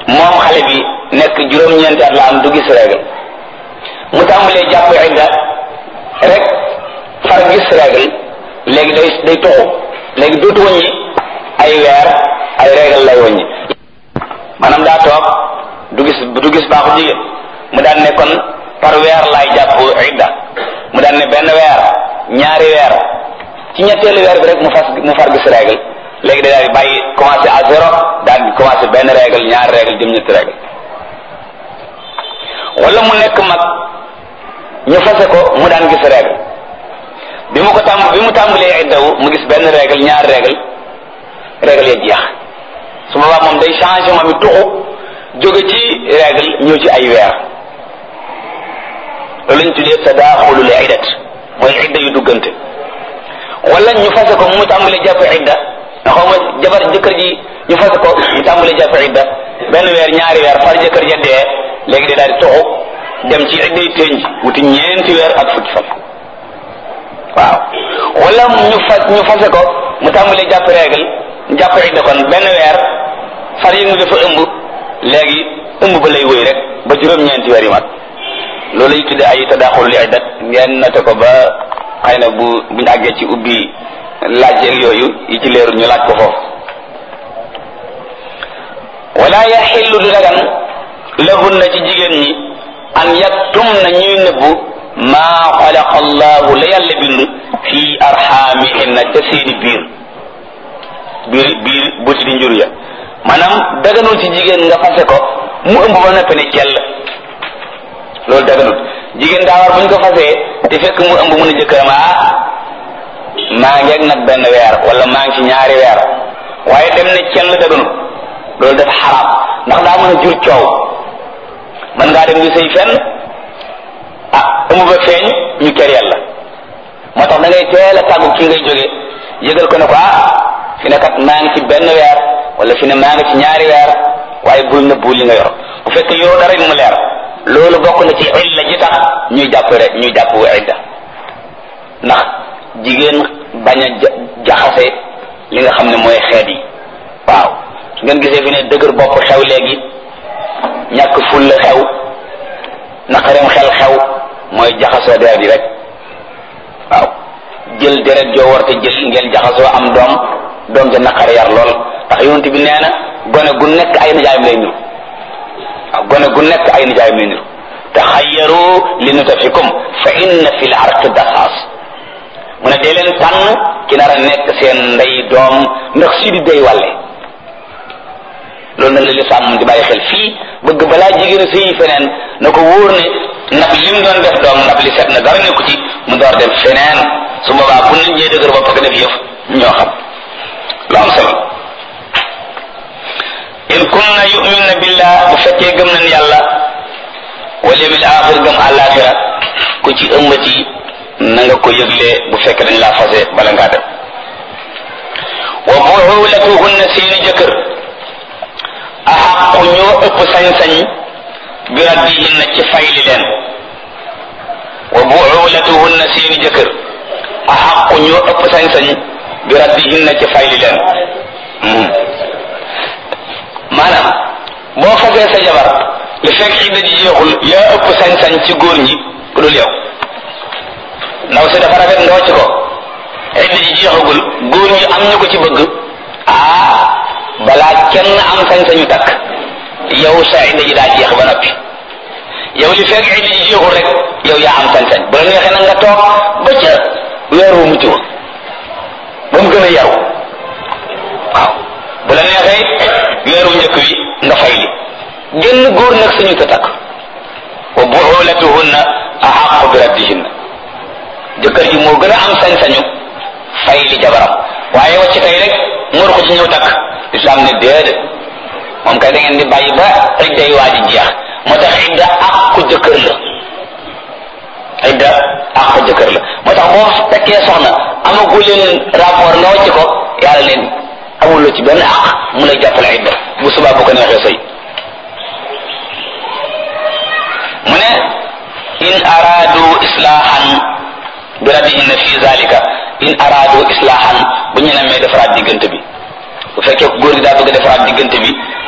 moom xale bi nekk juróom-ñeenti at la am du gis règle mu tàmbalee jàpp idda rek far gis règle léegi day day toxu léegi dootu wëññi ay weer ay règle lay wëññi maanaam daa toog du gis du gis baaxu jigéen mu daan ne kon par weer laay jàpp idda mu daan ne benn weer ñaari weer ci ñetteelu weer bi rek mu fas mu far gis règle léegi day daal di bàyyi commencé à zéro daal di commencé benn règle ñaari règle jëm ñetti règle wala mu nekk mag ñu fase ko mu daan gis règle bi mu ko tàmb bi mu tàmbalee iddawu mu gis benn règle ñaari règle règle ya jeex su boobaa moom day changé moom it tuxu jóge ci règle ñëw ci ay weer loolu lañ tuddee tadaaxulul iddat mooy idda yu duggante wala ñu fase ko mu tàmbalee jàpp idda nga xaw ma jabar jëkkër ji ñu fase ko mu tàmbalee jàpp idda benn weer ñaari weer far jëkkër ja dee léegi day daal di tuxu dem ci idday tënj wuti ñeenti weer ak fukki fan waaw wala ñu fas ñu fase ko mu tàmbalee jàpp règle jàpp idda kon benn weer far yëngu dafa ëmb léegi ëmb ba lay wëy rek ba juróom-ñeenti weer yi mat loolu lay tudde ay tadaaxul li iddat ngeen noté ko ba xëy na bu buñu àggee ci ubbi laaj yeeg yooyu yi ci leerul ñu laaj ko foofu wala yaxillu du dagan lahunna ci jigéen ñi an yaktum na ñuy nëbbu maa xalaqa allahu la yàlla bind fii arxaamihinna ca seeni biir biir biir buti di njur ya maanaam daganul ci jigéen nga fase ko mu ëmb ba noppi ne cell loolu daganul jigéen daa war bu ñu ko fasee te fekk mu ëmb mun a jëkkëram ah maa ngi ak nag benn weer wala maa ngi ci ñaari weer waaye dem ne cell daganul loolu dafa xaraam ndax daa mën a jur coow mën ngaa dem di sëy fenn ah ëmb ba feeñ ñu kër yàlla moo tax da ngay teel a tàggu ki ngay jóge yëgal ko ne ko ah fi ne kat maa ngi ci benn weer wala fi ne maa ngi ci ñaari weer waaye bul nëbbu li nga yor bu fekkee yow dara mu leer loolu bokk na ci illa ji tax ñuy jàpp rek ñuy jàpp idda ndax jigéen bañ a jaxase li nga xam ne mooy xeet yi waaw su ngeen gisee fi ne dëgër bopp xew léegi ñàkk fulla xew naqareem xel xew mooy jaxasoo deret yi rek waaw jël deret joo war te jël ngeen jaxasoo am doom doom ja naqare yar lool ndax yonent bi nee na gone gu nekk ay nijaayam lay niru waaw gone gu nekk ay nijaayam lay niru taxayyaru li nutafikum fa inna fil arqi daxaas mu ne dee leen tànn ki nar a nekk seen ndey doom ndax si di day wàlle loolu nag la lislaam di bàyyi xel fii bëgg balaa jigéen sëyi feneen na ko wóor ne ndab li mu doon def doom ndab li set na dara nekku ci mu door dem feneen su boobaa bu nit ñee dëgër bopp ko def yëf ñoo xam lu am solo in kunna yu'minna billah bu fekkee gëm nañ yàlla wal yawmil axir gëm àllaaxira ku ci ëmbati na nga ko yëgle bu fekkee dañ laa fase bala ngaa dem wa buulatuhunna seeni jëkkër axaqu ñoo ëpp sañ-sañ bi raddihinna ci fayli leen wa buulatuhunna seeni jëkkër axaqu ñoo ëpp sañ-sañ bi raddihinna ci fayli leen maanaam boo fasee sa jabar li fekk idda ji jeexul yaa ëpp sañ-sañ ci góor ñi ku dul yow ndaw si dafa rafet nga wàcc ko idda ji jeexagul góor ñi am ñu ko ci bëgg ah balaa kenn am sañ-sañu takk yow sa idda ji daa jeex ba noppi yow li fekk idda ji jeexul rek yow yaa am sañ-sañ bu la neexee nag nga toog ba ca weer wu mucc ba mu gën a yaru waaw bu la neexee weeru njëkk wi nga fay li génn góor nag sañu ta takk wa buulatuhunna ahaqu bi raddihinna jëkkër ji moo gën a am sañ-sañu fay li jabaram waaye wacc tey rek ngor ko ci ñëw takk islam ne déedéet moom kay da ngeen di bàyyi ba idda yi waa ji jeex moo tax idda àqu jëkkër la idda àqu jëkkër la moo tax boo fekkee soxna amagu leen rapport nga wacc ko yàlla leen amuloo ci benn àq mu lay jàppale idda bu subaa bu ko neexee sëy mu ne in araadu islaahan bi radihinna fi zalika in araadu islaahan bu ñu namee defaraat diggante bi bu fekkee góor gi daa bëgg defaraat diggante bi